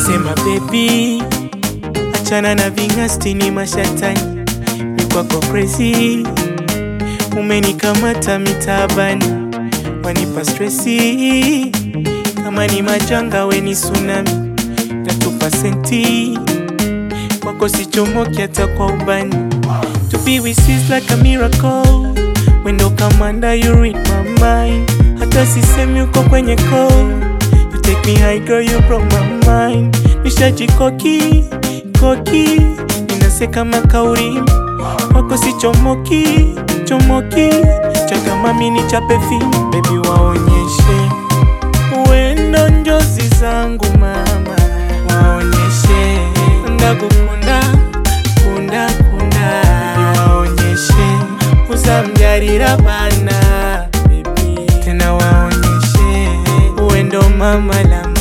Nasema baby, achana na vingasti ni mashatani, ni kwako crazy, umenikamata mitabani, wanipa stresi kama ni majanga, we ni tsunami, natupa senti kwako sichomoki hata kwa ubani. To be with you is like a miracle, wendo kamanda, you read my mind, hata sisemi uko kwenye call You take me high girl, you broke my mind. Nishajikoki koki, ninase kama kauri wako si chomoki chomoki, chaka mami ni chape film, baby waonyeshe wendo njozi zangu mama, waonyeshe ndagukunda kunda kunda, baby waonyeshe uzambyarira bana baby, tena waonyeshe wendo mama la mama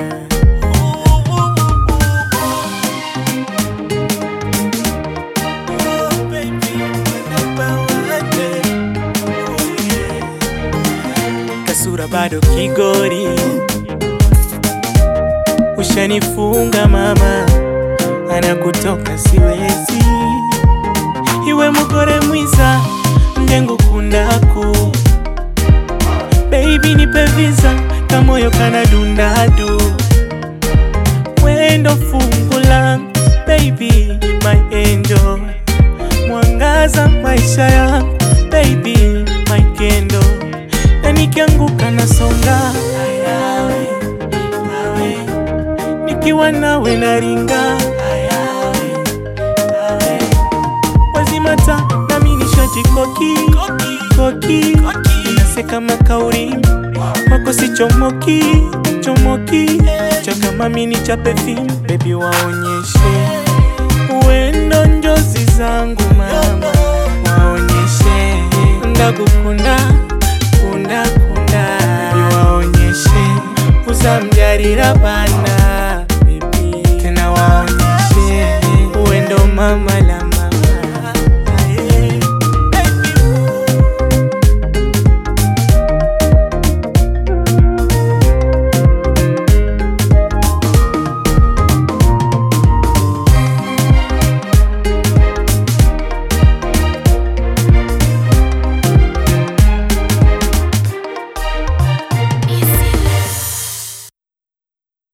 kasura bado kigori, ushanifunga mama, anakutoka siwezi, iwe mugore mwiza ndengo kundaku baby nipe visa kamoyo kana dundadu wendo fungu langu baby my angel mwangaza maisha yangu baby my kendo na nikianguka nasonga ayawe awe nikiwa nawe naringa ayawe awe wazimata nami nishajikoki koki inase kama kauri wako si chomoki chomoki chaka mami ni chape film baby waonyeshe wendo njozi zangu mama waonyeshe ndagukunda kunda kunda baby waonyeshe uzambyarira bana